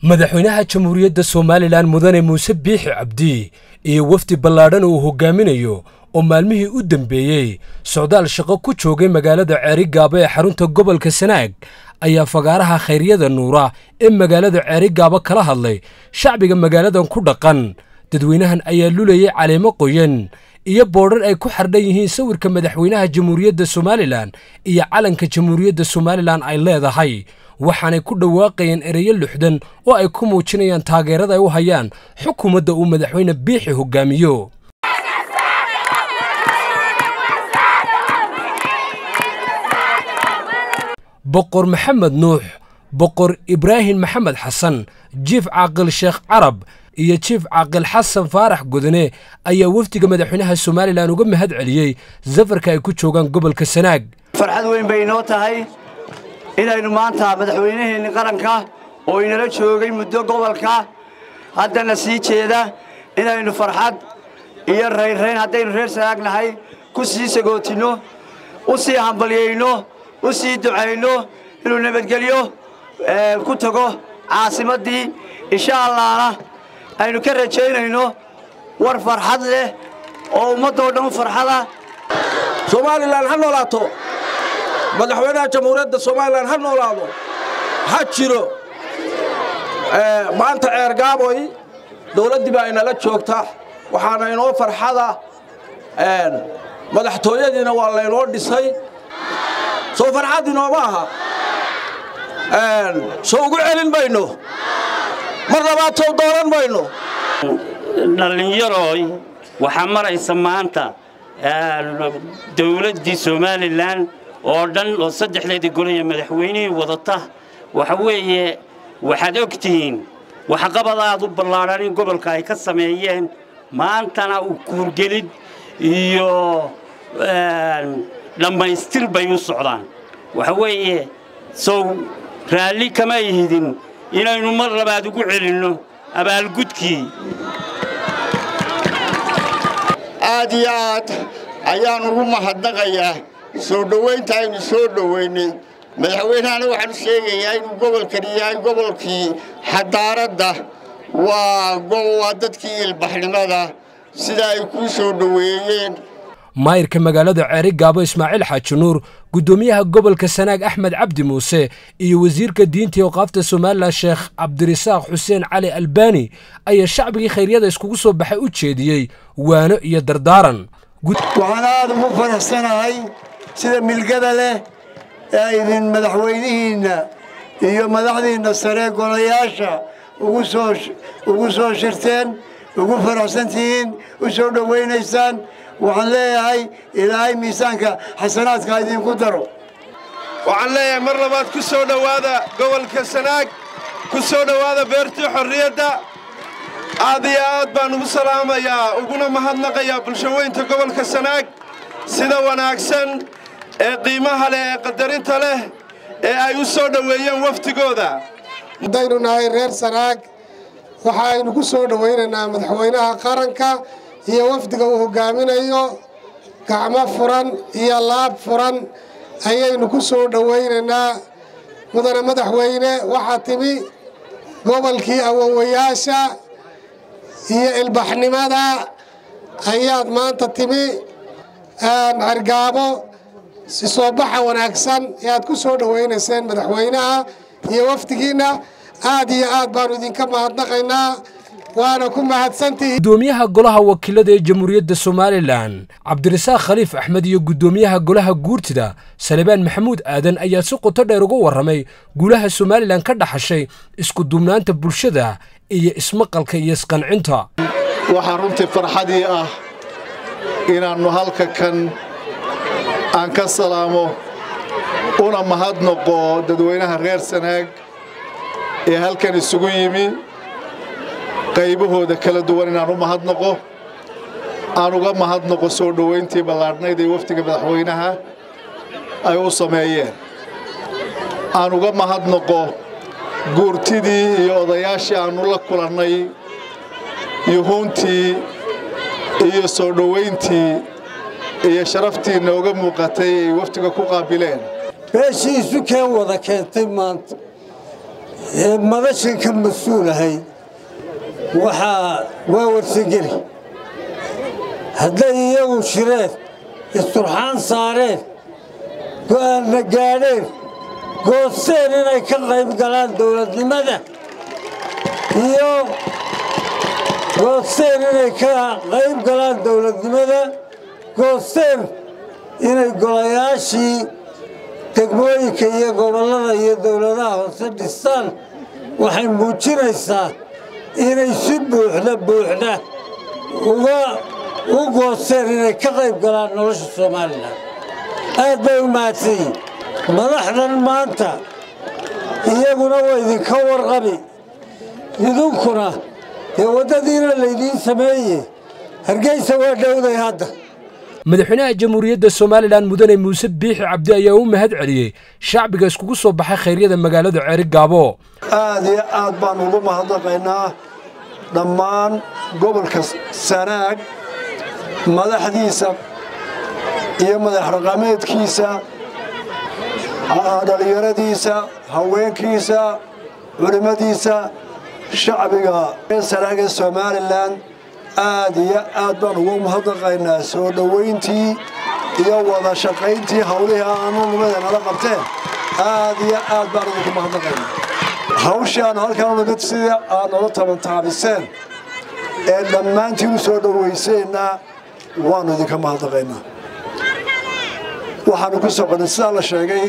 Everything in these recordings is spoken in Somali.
madaxweynaha jamhuuriyadda somalilan mudane muuse biixi cabdi iyo wafdi ballaadhan uu hogaaminayo oo maalmihii u dambeeyey socdaal shaqo ku joogay magaalada ceerigaabo ee xarunta gobolka sanaag ayaa fagaaraha khayryada nuura ee magaalada ceerigaabo kala hadlay shacbiga magaaladan ku dhaqan dadweynahan ayaa lulayay caleemo qoyan iyo boodhar ay ku xardhan yihiin sawirka madaxweynaha jamhuuriyadda somalilan iyo calanka jamhuuriyadda somalilan ay leedahay waxaanay ku dhawaaqayeen ereyo luxdan oo ay ku muujinayaan taageerada ay u hayaan xukuumadda uu madaxweyne biixi hogaamiyo boqor maxamed nuux boqor ibraahim maxamed xasan jiif caaqil sheekh carab iyo jiif caaqil xasan faarax godane ayaa wafdiga madaxweynaha somalilan uga mahad celiyey safarka ay ku joogaan gobolka sanaag farxad weyn bay inoo tahay inaynu maanta madaxweynaheenni qaranka oo inala joogay muddo gobolka haddana sii jeeda inaynu farxad iyo raynrayn haddaynu reer sanaag nahay ku sii sagootinno u sii hambalyayno u sii ducayno inuu nabadgelyo ku tago caasimaddii insha allahna aynu ka rajaynayno war farxad leh oo ummaddoo dhan u farxada somalilan ha noolaato madaxweynaha jamhuuriyadda somalilan ha noolaado ha jiro maanta ceergaaboy dawladdii baa inala joogta waxaana inoo farxada madaxtooyadiina waa laynoo dhisay soo farxad inooma aha soo ugu celin mayno mar labaad soo dooran mayno dhallinyarooy waxaa maraysa maanta dawladdii somalilan oo dhan oo saddexdeedii golaya madaxweynihii wadata waxa weeye waxaad og tihiin waxqabad aad u ballaadhan in gobolka ay ka sameeyeen maantana u kuurgelid iyo dhammaystir bay u socdaan waxa weeye sow raalli kama ihidin inaynu mar labaad ugu celinno abaalgudkii aad iyo aad ayaan ugu mahadnaqayaa soo dhowaynta aynu soo dhowaynay madaxweynahana waxaanu sheegayaa inuu gobolkani yahay gobolkii xadaaradda waa waa dadkii ilbaxnimada sida ay kuu soo dhoweeyeen maayirka magaalada ceeri gaabo ismaaciil xaaji nuur guddoomiyaha gobolka sanaag axmed cabdi muuse iyo wasiirka diinta oqaafta somalilan sheekh cabdirasaaq xuseen cali albaani ayaa shacbigii khayryada iskugu soo baxay u jeediyey waano iyo dardaaran waxaan aad ugu faraxsanahay sida milgada leh ee idin madaxweynihiinna iyo madaxdiinna sare golayaasha ugu soo shirteen ugu faraxsan tihiin u soo dhowaynaysaan waxaan leeyahay ilaahay miisaanka xasanaadka idinku daro waxaan leeyahay mar labaad ku soo dhowaada gobolka sanaag ku soo dhowaada beertii xorriyadda aad iyo aad baan ugu salaamayaa uguna mahadnaqayaa bulshaweynta gobolka sanaag sida wanaagsan ee qiimaha leh ee qadarinta leh ee ay u soo dhoweeyeen waftigooda haddaynu nahay reer sanaag waxaaynu ku soo dhowaynaynaa madaxweynaha qaranka iyo wafdiga uu hogaaminayo gacmo furan iyo laab furan ayaynu ku soo dhowaynaynaa mudane madaxweyne waxaa timi gobolkii awowayaasha iyo ilbaxnimada ayaad maanta timi cergaabo soo baxa wanaagsan ee aad ku soo dhowaynayseen madaxweynaha iyo wafdigiinna aad iyo aad baannu idinka mahadnaqaynaa waana ku mahadsantihiin guddoomiyaha golaha wakiilada ee jamhuuriyadda somalilan cabdirasaaq khaliif axmed iyo guddoomiyaha golaha guurtida salebaan maxamuud aadan ayaa si qoto dheer uga warramay guulaha somalilan ka dhaxashay isku duubnaanta bulshada iyo ismaqalka iyo isqancinta waxaa runtii farxadii ah inaannu halka kan aan ka salaamo una mahadnaqo dadweynaha reer sanaag ee halkan isugu yimi qaybahooda kala duwan inaan u mahadnaqo aan uga mahadnaqo soo dhowayntii ballaadhnayd ee wafdiga madaxweynaha ay u sameeyeen aan uga mahadnaqo guurtidii iyo odayaashii aannu la kulannay yuhuuntii iyo soo dhowayntii iyo sharaftii nooga muuqatay ay wafdiga ku qaabileen beeshii isu keen wada keentay maanta ee madashan ka mas-uulahay waxaa waa warsageli hadday iyagu shireen isturxaan saareen go'aanna gaadheen goosteen inay ka qayb galaan dowladnimada iyo goosteen inay ka qayb galaan dowladnimada goosteen inay golayaashii degmooyinka iyo gobollada iyo dowladaha hoose dhistaan waxay muujinaysaa inay si buuxda buuxda uga u goosteen inay ka qayb galaan nolosha somalilan aad bay u mahadsan yihin madaxdan maanta iyaguna waa idinka warqabi idinkuna dee waddadiina laydiin sameeye hargeysa waa dhowday hadda madaxweynaha jamhuuriyadda somalilan mudane muuse biixi cabdi ayaa u mahad celiyey shacbiga iskugu soo baxay khayryada magaalada ceeri gaabo aad iyo aad baan ugu mahadnaqaynaa dhammaan gobolka sanaag madaxdiisa iyo madax raqameedkiisa dhallinyaradiisa haweenkiisa culimmadiisa shacbiga sanaag ee somalilan aad iyo aad baan ugu mahadnaqaynaa soo dhowayntii iyo wada shaqayntii hawlihii aanu nimada nala qabteen aad iyo aad baan idinku mahadnaqaynaa hawshii aanu halkaan nimid sidii aad nala tabantaabiseen ee dhammaantiin u soo dhowayseenna waannu idinka mahadnaqaynaa waxaannu ku soconay sidaa la sheegay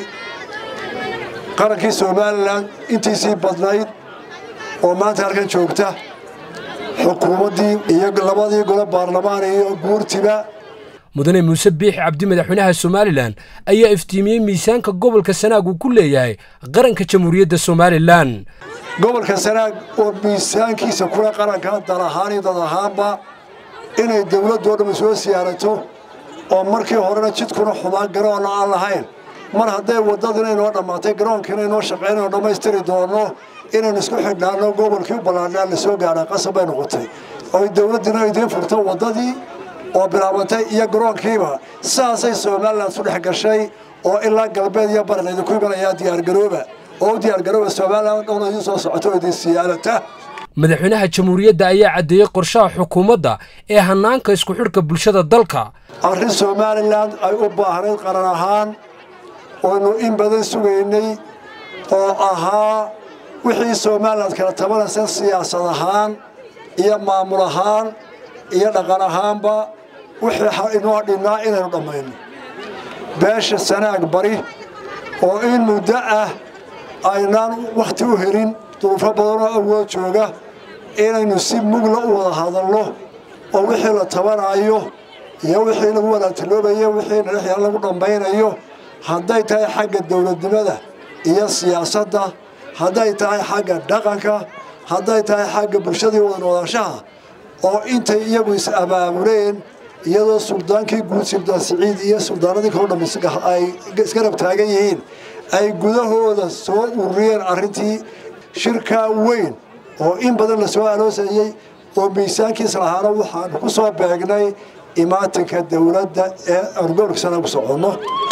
qarankii somalilan intiisii badnayd oo maanta halkan joogta xukuumaddii iyo labadii gole baarlamaan iyo guurtiba mudane muuse biixi cabdi madaxweynaha somalilan ayaa iftiimiyey miisaanka gobolka sanaag uu ku leeyahay qaranka jamhuuriyadda somalilan gobolka sanaag oo miisaankiisa kula qaranka dal ahaan iyo dad ahaanba inay dowladdu oo dhammi soo siyaarato oo markii horena jidkuna xumaan garoonna aan lahayn mar hadday waddadina inoo dhammaatay garoonkiina inoo shaqaynayno dhammaystiri doonno inaynu isku xidhnaanno gobolkii u ballaadhnaan la soo gaadhaa qasab bay noqotay oy dowladdina idiin furto waddadii oo bilaabantay iyo garoonkiiba saasay somalilan isu dhex gashay oo ilaa galbeed iyo bari laydinku imanayaa diyaargarooba oo u diyaargarooba somalilan dhowna idiin soo socoto oo idiin siyaadata madaxweynaha jamhuuriyadda ayaa caddeeyey qorshaha xukuumadda ee hannaanka isku xidhka bulshada dalka arrin somalilan ay u baahnayd qaran ahaan oynu in badan sugaynay oo ahaa wixii somalilan kala tabanaysa siyaasad ahaan iyo maamul ahaan iyo dhaqan ahaanba wixii inoo dhinnaa inaynu dhammayno beesha sanaag bari oo in muddo ah aynaan wakhti u helin duruufo badanoo awood jooga inaynu si mugla u wada hadalno oo wixii la tabanayo iyo wixii lagu wadaagtiloobayo wixii nalixyaa lagu dhammaynayo hadday tahay xagga dowladnimada iyo siyaasadda hadday tahay xagga dhaqanka hadday tahay xagga bulshadii wada noolaanshaha oo intay iyagu is abaabuleen iyadoo suldaankii guud suldaan siciid iyo suldaanadii kaloo dhammi ay isgarab taagan yihiin ay gudahooda soo ururiyeen arrintii shirkaa weyn oo in badan la soo aloosayey oo miisaankiis lahaana waxaanu ku soo beegnay imaatinka dowladda ee aanu gobolka sana ku soconno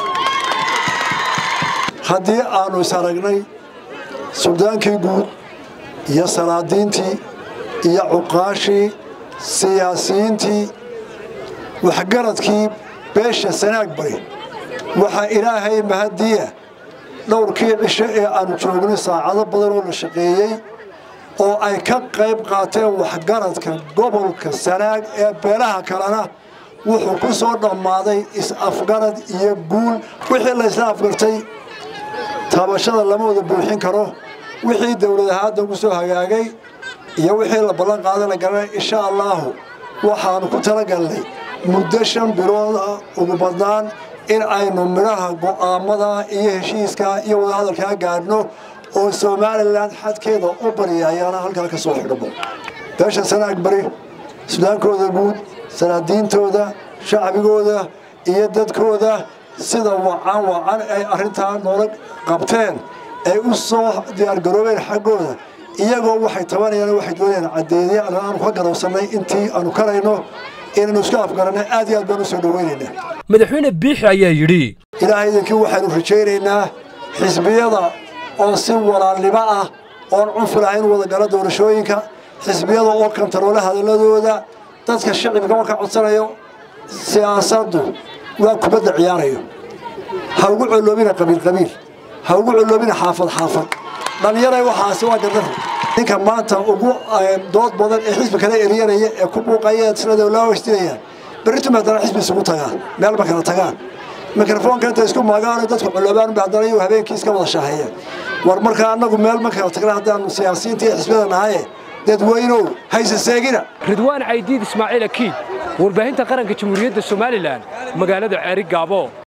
haddii aanu is aragnay suldaankii guud iyo salaadiintii iyo cuqaashii siyaasiyiintii waxgaradkii beesha sanaag bari waxaa ilaahay mahadiya dhowrkii cisho ee aanu joognay saacado badan oo la shaqeeyey oo ay ka qayb qaateen waxgaradka gobolka sanaag ee beelaha kalena wuxuu ku soo dhammaaday is-afgarad iyo guul wixii la isla afgartay taabashada lama wada buuxin karo wixii dowlad ahaadda ku soo hagaagay iyo wixii la ballan qaadana garanay insha allaahu waxaanu ku talagalnay muddo shan bilood ah ugu badnaan in aynu midhaha go'aamada iyo heshiiska iyo wadahadalkaa gaadhno oo somalilan xadkeeda u baryayaana halkaa ka soo xidhmo beesha sanaag bari sudaankooda guud salaadiintooda shacbigooda iyo dadkooda sida wacan wacan ay arrintaa noola qabteen ay u soo diyaargaroobeen xaggooda iyagoo waxay tabanayaan waxay doonayaan caddeedye aanu ka garowsannay intii aanu karayno inaynu isku afgarannay aad iyo aad baan u soo dhowaynaynaa madaxweyne biixi ayaa yidhi ilaahay idinkii waxaynu rajaynaynaa xisbiyada oo si walaalnimo ah oon cunfi lahayn wada gala doorashooyinka xisbiyada oo kantaroole hadalladooda dadka shicibka oo ka codsanayo siyaasaddu waa kubadda ciyaarayo ha ugu coloobina qabiilqabiil ha ugu coloobina xaafad xaafad dhallinyaray waxaasi waa gardaro ninka maanta ugu dood badan ee xisbi kala eryanaya ee ku buuqaya sinada loo hostinayaan berritu haddana xisbi isugu tagaan meelba kala tagaan mikrofoonka inta isku maagaano dadku coloobaan ba haddana iyagu habeenkii iska wada shaaheeyaan war markaa annagu meel ma kala tagna haddaanu siyaasiyiinta iyo xisbiyada nahaye dadweynow hayse seegina ridwaan caydiid ismaaciil akiid warbaahinta qaranka jamhuuriyadda somalilan magaalada ceeri gaabo